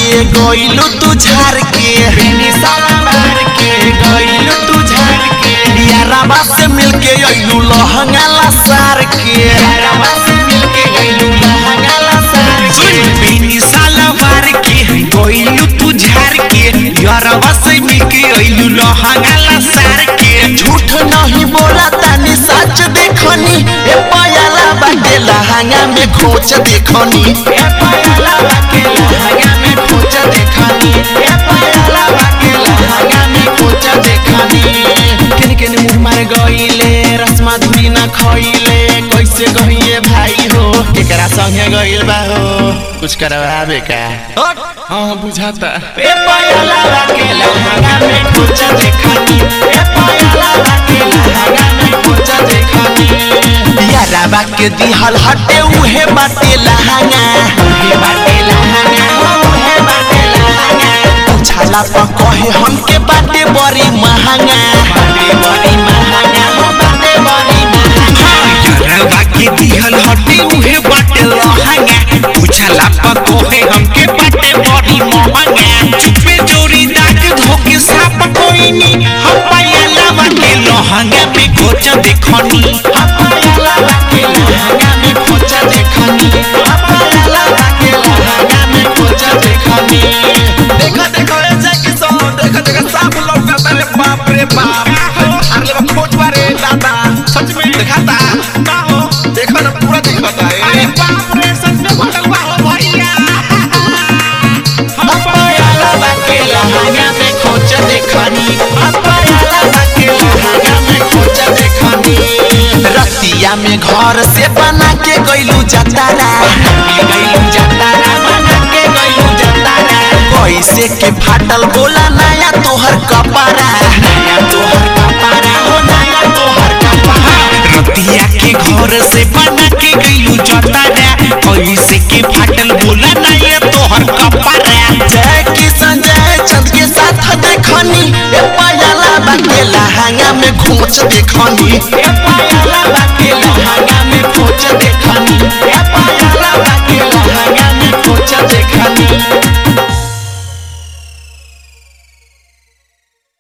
के गइलू तू झार के बेनी सलवार के गइलू तू झार के याराबा से मिलके अइलू लहंगा लसार के यारवा से मिलके गइलू लहंगा लसार के बेनी सलवार के गइलू तू झार के याराबा से मिलके अइलू लहंगा लसार के झूठ नहीं बोला तानी सच देखनी ए पायला बाटे लहंगा में खोच देखनी ए पायला बाके लहंगा में खोच देखनी ए पायला बाके लहंगा में खोच देखनी केने केने मुंह मार गइले रसमा धुरी ना खइले कैसे गइए भाई हो केकरा संगे गइल बा हो कुछ करवावे का हाँ बुझाता ए पायला बाके लहंगा में खोच देखनी ए पायला बाके लहंगा में खोच देखनी याराबा के दिहल हटे उहे बाटे लहंगा हे बाटे लहंगा हो हे बाटे लहंगा उछाला पर कहे हमके बाटे बड़ी महंगा बाटे बड़ी महंगा हो बाटे बड़ी महंगा याराबा के दिहल हटे उहे बाटे लहंगा उछाला पर कहे हमके बाटे बड़ी महंगा चुपे जोरी दाग धोके साप कोइनी हम पायला बाटे लहंगा में खोच देखनी पायला बाके लहंगा में खोच देखनी पायला बाके लहंगा में खोच देखनी देखो देखो ए जैकी सो देखो देखो साफ लौकता रे बाप रे बाप अरे बा खोज बारे दादा सच में दिखाता का हो देखो ना पूरा दिखाता है अरे बाप रे सच में भटक बा हो भैया पायला बाके लहंगा में खोच देखनी पायला बाके लहंगा में खोच देखनी रतिया में घर से बना के गइलू जतारा के गइलू जतारा बना के गइलू जतारा कैसे के फाटल बोला नया तोहर कपड़ा नया तोहर कपड़ा हो नया तोहर कपड़ा रतिया के घर से बना के गइलू जतारा कैसे के फाटल बोला नया तोहर कपड़ा जय किशन जय चंद के साथ देखनी ए पायला बाके लहंगा में खोच देखनी ए पायला बाके